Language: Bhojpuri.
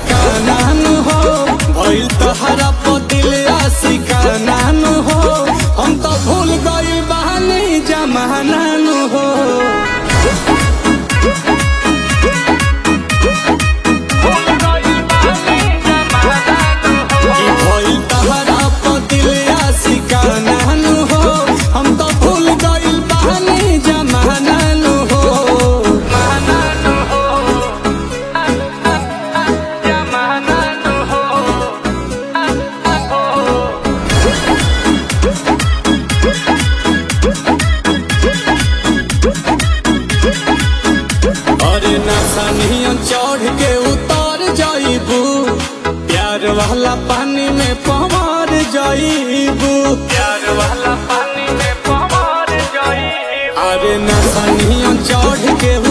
सिकानान हो भइल तहरा पतिल सिकानान हो हम तो भूल गइल बहानी जमानान हो कि भइल तहरा पतिल सिकानान हो हम तो भूल गइल बहानी जमानान हो अरे नसनियन चढ़ के उतर जाइबू प्यार वाला पानी में पवार जाइबू प्यार वाला पानी में पवार जाई अरे नसनियन चढ़ के